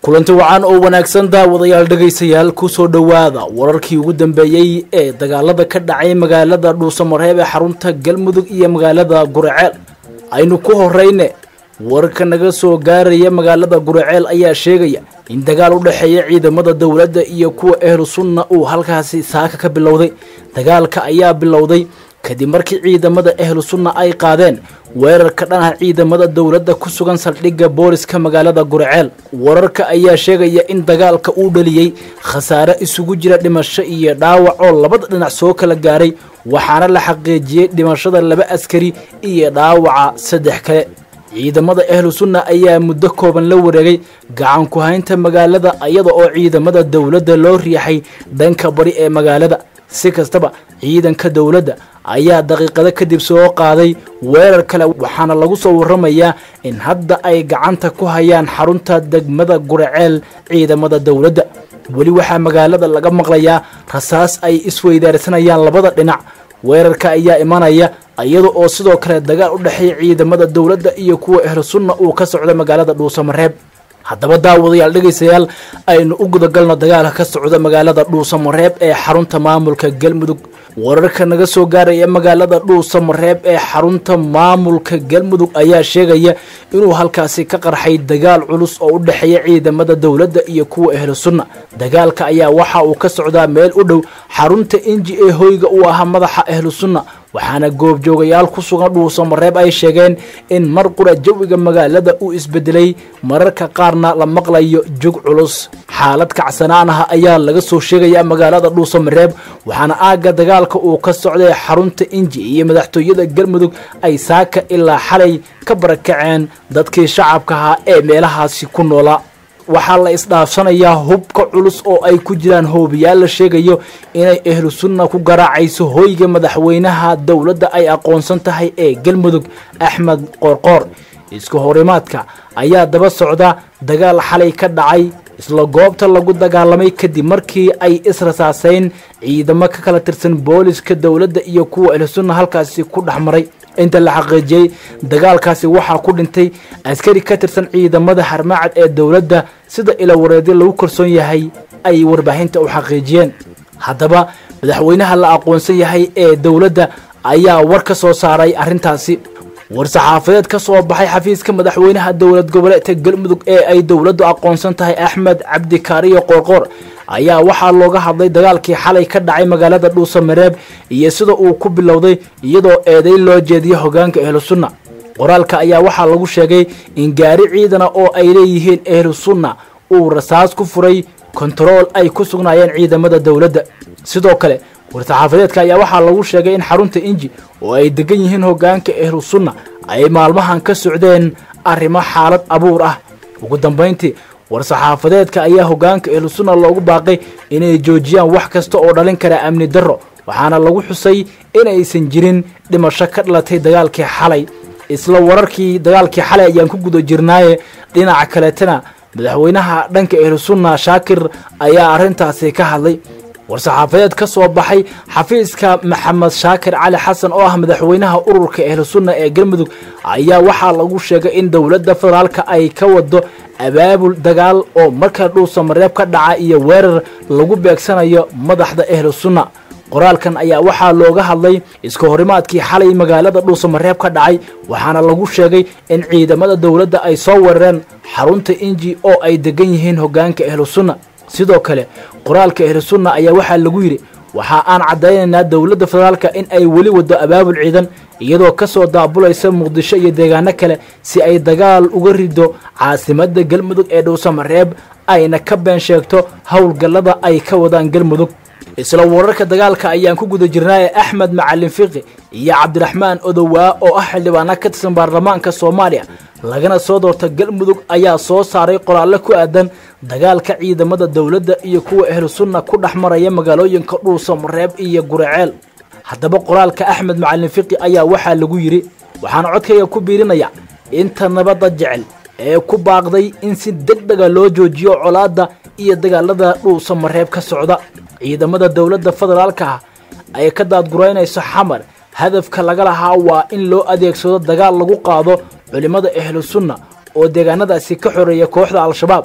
kulanti wacan oo wanaagsan daawadayaal dhegaystayaal kusoo dhowaada wararkii ugu dambeeyey ee dagaalada ka dhacay magaalada dhuusamareeb ee xarunta galmudug iyo magaalada guraceel aynu ku horeyne wararka naga soo gaaraya magaalada guraceel ayaa sheegaya in dagaal u dhexeeya ciidamada dowladda iyo kuwa ehlu sunna uu halkaasi saaka ka bilowday dagaalka ayaa bilowday kadib markii ciidamada ehlu sunna ay qaadeen weerarka dhanaha ciidamada dowladda ku sugan saldhigga booliska magaalada guraceel wararka ayaa sheegaya in dagaalka uu dhaliyey khasaare isugu jira dhimasho iyo dhaawac oo labada dhinac soo kala gaaray waxaana la xaqiijiyey dhimashada laba askari iyo dhaawaca saddex kale ciidamada ehlu sunna ayaa muddo kooban la wareegay gacan ku haynta magaalada iyada oo ciidamada dowladda loo riixay dhanka bari ee magaalada si kastaba ciidanka dowladda ayaa daqiiqado kadib soo qaaday weerar kale waxaana lagu soo waramayaa in hadda ay gacanta ku hayaan xarunta degmada guraceel ciidamada dowladda weli waxaa magaalada laga maqlayaa rasaas ay isweydaarsanayaan labada dhinac weerarka ayaa imanaya iyada oo sidoo kale dagaal u dhexeeya ciidamada dowladda iyo kuwa ehlu sunna uu ka socda magaalada dhuusamareeb haddaba daawadayaal dhegaystayaal aynu u gudagalno dagaalka ka socda magaalada dhuusamareeb ee xarunta maamulka galmudug wararka naga soo gaaraya magaalada dhuusamareeb ee xarunta maamulka galmudug ayaa sheegaya inuu halkaasi ka qarxay dagaal culus oo u dhexeeya ciidamada dowladda iyo kuwa ehlu sunna dagaalka ayaa waxa uu ka socdaa meel u dhow xarunta inji ee hoyga uu ahaa madaxa ehlu sunna waxaana goobjoogayaal ku sugan dhuusamareeb ay sheegeen in mar qura jawiga magaalada uu isbedelay mararka qaarna la maqlayo jug culus xaalad kacsanaanaha ayaa laga soo sheegaya magaalada dhuusamareeb waxaana aagga dagaalka uu ka socday xarunta inji iyo madaxtooyada galmudug ay saaka ilaa xalay ka barakaceen dadkii shacabka ahaa ee meelahaasi ku noolaa waxaa la isdhaafsanayaa hubka culus oo ay ku jiraan hoobiyaal la sheegayo inay ehlu sunna ku garaacayso hoyga madaxweynaha dowladda ay aqoonsan tahay ee galmudug axmed qoorqoor isku horimaadka ayaa daba socda dagaal xalay ka dhacay isla goobta lagu dagaalamay kadib markii ay israsaaseyn ciidamo ka kala tirsan booliska dowladda iyo kuwa ehlu sunna halkaasi ku dhex maray inta la xaqiijiyey dagaalkaasi waxaa ku dhintay askari ka tirsan ciidamada harmacad ee dowladda sida ilawareedyo lagu kalsoon yahay ay warbaahinta u xaqiijiyeen haddaba madaxweynaha la aqoonsan yahay ee dowladda ayaa war ka soo saaray arrintaasi war-saxaafadeed ka soo baxay xafiiska madaxweynaha dowlad goboleedka galmudug ee ay dowladdu aqoonsan tahay axmed cabdikaariyo qoorqoor ayaa waxaa looga hadlay dagaalkii xalay ka dhacay magaalada dhuusamareeb iyo sida uu ku bilowday iyadoo eeday loo jeediyo hogaanka ehlu sunna qoraalka ayaa waxaa lagu sheegay in gaari ciidana oo ay leeyihiin ehlu sunna uu rasaas ku furay kontarool ay ku sugnaayeen ciidamada dowladda sidoo kale war-saxaafadeedka ayaa waxaa lagu sheegay in xarunta inji oo ay degan yihiin hogaanka ehlu sunna ay maalmahan ka socdeen arrimo xaalad abuur ah ugu dambayntii war-saxaafadeedka ayaa hogaanka ehlu sunna loogu baaqay inay joojiyaan wax kasta oo dhalin kara amni darro waxaana lagu xusay inaysan jirin dhimasho ka dhalatay dagaalkii xalay isla wararkii dagaalkii xalay ayaan ku guda jirnaaye dhinaca kaleetana madaxweynaha dhanka ehlu sunna shaakir ayaa arrintaasi ka hadlay war-saxaafadeed ka soo baxay xafiiska maxamed shaakir cali xasan oo ah madaxweynaha ururka ehlu sunna ee galmudug ayaa waxaa lagu sheegay in dowladda federaalka ay ka wado abaabul dagaal oo marka dhuusamareeb ka dhaca iyo weerar lagu beegsanayo madaxda ehlu sunna qoraalkan ayaa waxaa looga hadlay iska horimaadkii xalay magaalada dhuusamareeb ka dhacay waxaana lagu sheegay in ciidamada dowladda ay soo weerareen xarunta inji oo ay degan yihiin hogaanka ehlu sunna sidoo kale qoraalka ehlu sunna ayaa waxaa lagu yidhi waxa aan caddaynaynaa dowladda federaalka in ay weli wado abaabul ciidan iyadoo ka soo daabulaysa muqdisho iyo deegaano kale si ay dagaal uga rido caasimadda galmudug ee dhuusamareeb ayna ka been sheegto howlgallada ay ka wadaan galmudug isla wararka dagaalka ayaan ku guda jirnaaye axmed macalin fiqi iyo cabdiraxmaan odowaa oo ah xildhibaana ka tirsan baarlamaanka soomaaliya lagana soo doorta galmudug ayaa soo saaray qoraallo ku aadan dagaalka ciidamada dowladda iyo kuwa ehlu sunna ku dhex maraya magaalooyinka dhuusamareeb iyo guraceel haddaba qoraalka axmed macalin fiqi ayaa waxaa lagu yidhi waxaan codkayga ku biirinaya inta nabadda jecel ee ku baaqday in si deg dega loo joojiyo colaadda iyo dagaalada dhuusamareeb ka socda ciidamada dowladda federaalka ah ay ka daadguraynayso xamar hadafka laga lahaa waa in loo adeegsado dagaal lagu qaado culimmada ahlu sunna oo deegaanadaasi ka xoreeya kooxda al-shabaab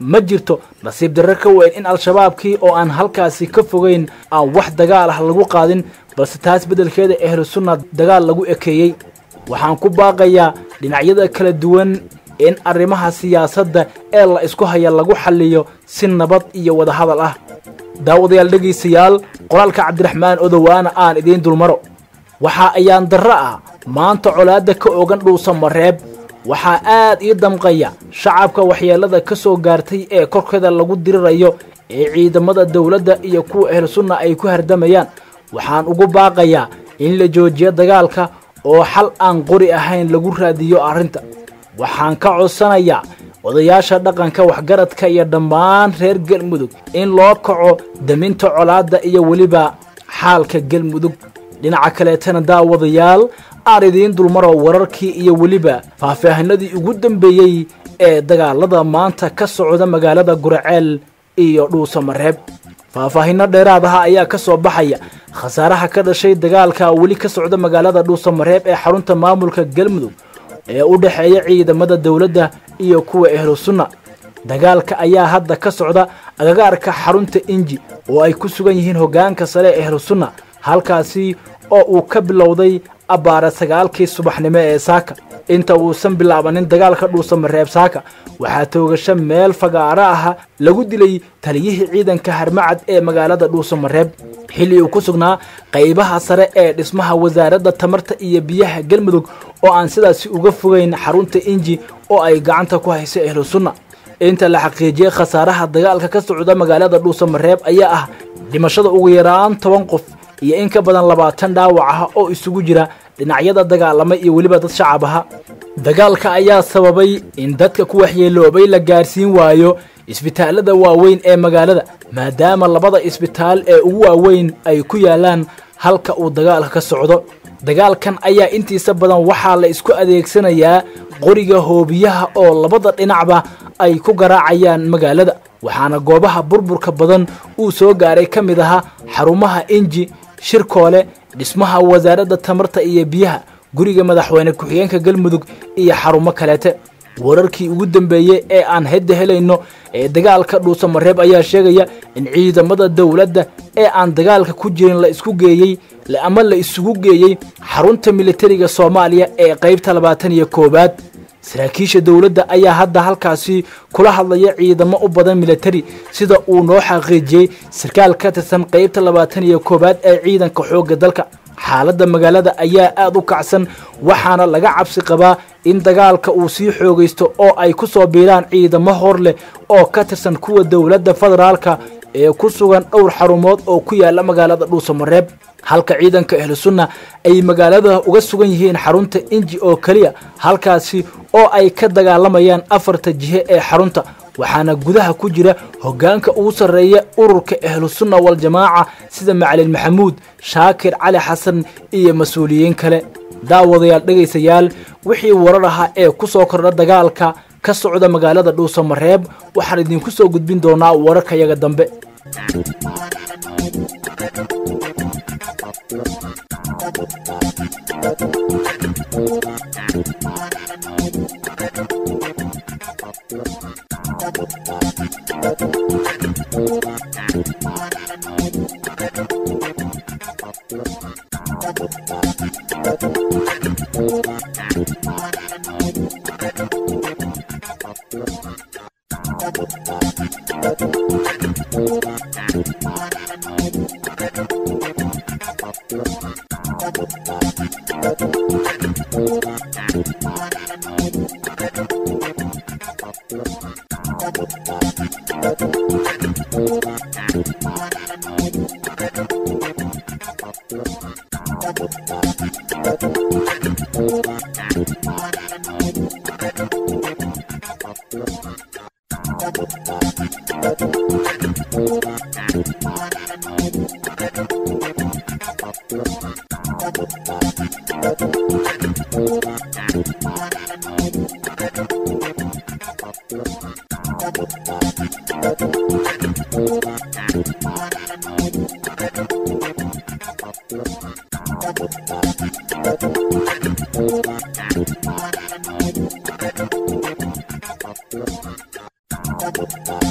ma jirto nasiib darre ka weyn in al-shabaabkii oo aan halkaasi ka fogeyn aan wax dagaal ah lagu qaadin balse taas beddelkeeda ahlu sunna dagaal lagu ekeeyey waxaan ku baaqayaa dhinacyada kala duwan in arrimaha siyaasadda ee la isku haya lagu xalliyo si nabad iyo wadahadal ah daawadayaal dhegaystayaal qoraalka cabdiraxmaan odowaana aan idiin dulmaro waxaa ayaan darro ah maanta colaadda ka ogan dhuusa mareeb waxaa aad ii damqaya shacabka waxyeellada ka soo gaartay ee korkeeda lagu dirirayo ee ciidamada dowladda iyo kuwa ahlu sunna ay ku hardamayaan waxaan ugu baaqayaa in la joojiyo dagaalka oo xal aan qori ahayn lagu raadiyo arrinta waxaan ka codsanayaa odayaasha dhaqanka waxgaradka iyo dhammaan reer galmudug in loo kaco daminta colaadda iyo weliba xaalka galmudug dhinaca kaleetana daawadayaal aan idiin dulmaro wararkii iyo weliba faahfaahinadii ugu dambeeyey ee dagaalada maanta ka socda magaalada guraceel iyo dhuusamareeb faahfaahinno dheeraadaha ayaa ka soo baxaya khasaaraha ka dhashay dagaalka weli ka socda magaalada dhuusamareeb ee xarunta maamulka galmudug ee u dhexeeya ciidamada dowladda iyo kuwa ahlu sunna dagaalka ayaa hadda ka socda agagaarka xarunta inji oo ay ku sugan yihiin hoggaanka sare ee ahlu sunna halkaasi oo uu ka bilowday abbaara sagaalkii subaxnimo ee saaka inta uusan bilaabanin dagaalka dhuusamareeb saaka waxaa toogasho meel fagaaro ah lagu dilay taliyihii ciidanka harmacad ee magaalada dhuusamareeb xilli uu ku sugnaa qaybaha sare ee dhismaha wasaaradda tamarta iyo biyaha galmudug oo aan sidaasi uga fogeyn xarunta inji oo ay gacanta ku hayso ahlu sunna inta la xaqiijiyey khasaaraha dagaalka ka socda magaalada dhuusamareeb ayaa ah dhimashada ugu yaraan toban qof iyo in ka badan labaatan dhaawac ah oo isugu jira dhinacyada dagaalama iyo weliba dad shacab aha dagaalka ayaa sababay in dadka ku waxyeeloobay la gaarsiin waayo isbitaallada waaweyn ee magaalada maadaama labada isbitaal ee ugu waaweyn ay ku yaalaan halka uu dagaalka ka socdo dagaalkan ayaa intiisa badan waxaa la isku adeegsanayaa qoriga hoobiyaha oo labada dhinacba ay ku garaacayaan magaalada waxaana goobaha burburka badan uu soo gaaray ka mid ahaa xarumaha inji shirkoole dhismaha wasaaradda tamarta iyo biyaha guriga madaxweyne ku-xigeenka galmudug iyo xarumo kaleete wararkii ugu dambeeyey ee aan hedda helayno ee dagaalka dhuusamareeb ayaa sheegaya in ciidamada dowladda ee aan dagaalka ku jirin la isku geeyey ama la isugu geeyey xarunta militariga soomaaliya ee qaybta labaatan iyo koowaad saraakiisha dowladda ayaa hadda halkaasi kula hadlaya ciidamo u badan militari sida uu noo xaqiijiyey sarkaal ka tirsan qaybta labaatan iyo koowaad ee ciidanka xoogga dalka xaaladda magaalada ayaa aad u kacsan waxaana laga cabsi qabaa in dagaalka uu sii xoogaysto oo ay ku soo biiraan ciidamo hor leh oo ka tirsan kuwa dowladda federaalka ee ku sugan dhowr xarumood oo ku yaala magaalada dhuusamareeb halka ciidanka ahlu sunna ay magaalada uga sugan yihiin xarunta inji oo keliya halkaasi oo ay ka dagaalamayaan afarta jihe ee xarunta waxaana gudaha ku jira hoggaanka ugu sarreeya ururka ahlu sunna waljamaaca sida macalin maxamuud shaakir cali xasan iyo mas-uuliyiin kale daawadayaal dhegaysayaal wixii warar ahaa ee ku soo kordha dagaalka ka socda magaalada dhuusamareeb waxaan idinku soo gudbin doonaa wararkayaga dambe Thank you.